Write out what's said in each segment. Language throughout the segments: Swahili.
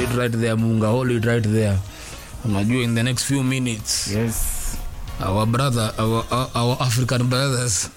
it right there munga hold it right there unajua in the next few minutes Yes. our brother our, our, our african brothers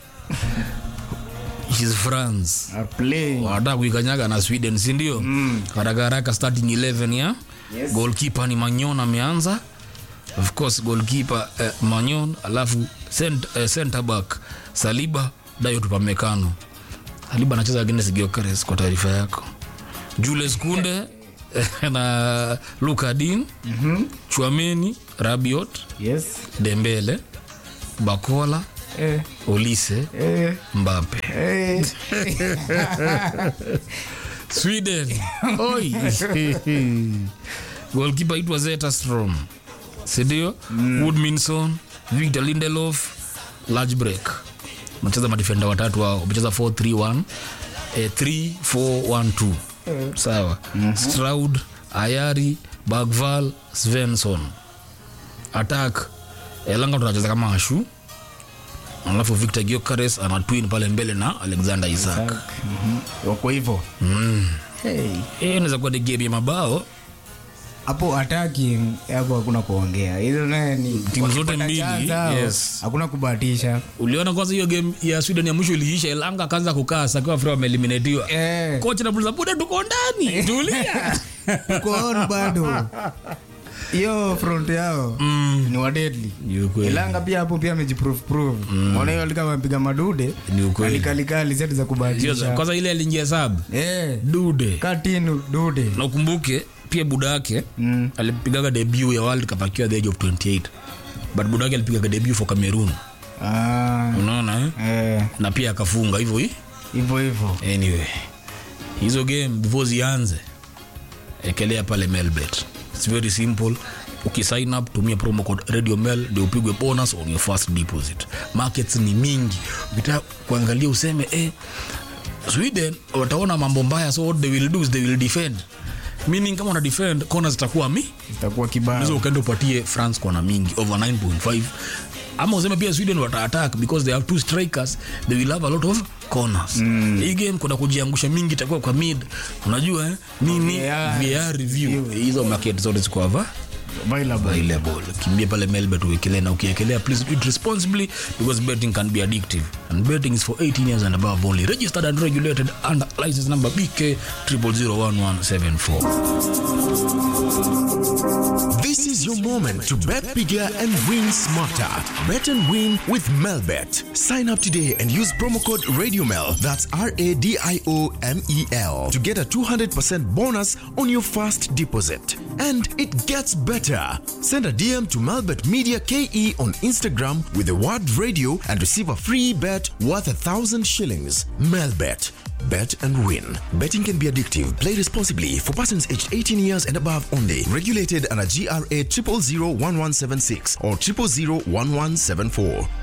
is france Are playing. wanataka kuikanyaga na sweden sindio mm. haraka haraka starting 11 ya Yes. goalkeeper ni manyon ameanza of course goalkeeper eh, manyon alafu cent, eh, center back saliba dayo tupamekano saliba anacheza against Gyökeres kwa taarifa yako jules kunde na lukadin mm-hmm. chwameni rabiot Yes. dembele bakola Eh. olise Eh. mbape Eh. sweden oi golkipa itwa zetastrom sindio mm. woodminson victor lindelof large break macheza madifenda watatu hao wamecheza 431 eh, 3412 sawa mm-hmm. straud ayari bagval svensson attack elanga tunacheza kama ashu alafu victor giokares ana twin pale mbele na alexander isaac Mhm. Wako hivyo. Hey. hiyo inaweza kuwa ni game ya mabao hapo ataki hapo hakuna kuongea hizo naye ni Timu zote wakipata mbili, chance hao, yes. hakuna kubahatisha uliona kwanza hiyo game ya sweden ya mwisho iliisha elanga akaanza kukaa sakiwa afrika wameeliminatiwa Eh. kocha napuliza buda tuko ndani tulia uko on bado hiyo front yao ni wadedli Ni ukweli. ilanga pia hapo pia amejiprove prove mwana hiyo alika amepiga madude Ni ukweli. alikalikali zetu za Sio, kubahatisha kwanza ile aliingia sab eh dude katinu dude na ukumbuke pia buda yake Mm. alipigaga debut ya world cup akiwa the age of 28 but buda yake alipigaga debut for cameroon ah unaona eh? eh na pia akafunga hivyo hii hivyo hivyo anyway hizo game before zianze ekelea pale melbet its very simple ukisign up tumia promo code radio mel ndio upigwe bonus on your first deposit markets ni mingi ukitaka kuangalia useme eh, sweden wataona mambo mbaya so what they will do is they will defend meaning kama una defend kona zitakuwa mi itakuwa hizo kibao ukaenda upatie france kona mingi over 9.5 ama useme pia sweden wata attack because they have two strikers they will have a lot of corners mm. hii game kuna kujiangusha mingi itakuwa kwa mid unajua eh? nini VAR. VAR review hizo market zote ziko hava available available kimbia pale melbet uwekelee na ukiekelea please do it responsibly because betting can be addictive and betting is for 18 years and above only registered and regulated under license number bk 0001174 This is your moment to bet bigger and win smarter. Bet and win with Melbet. Sign up today and use promo code RadioMel, that's R A D I O M E L, to get a 200% bonus on your first deposit. And it gets better. Send a DM to Melbet Media KE on Instagram with the word radio and receive a free bet worth a thousand shillings. Melbet. Bet and win. Betting can be addictive. Play responsibly for persons aged 18 years and above only. Regulated under GRA 0001176 or 0001174.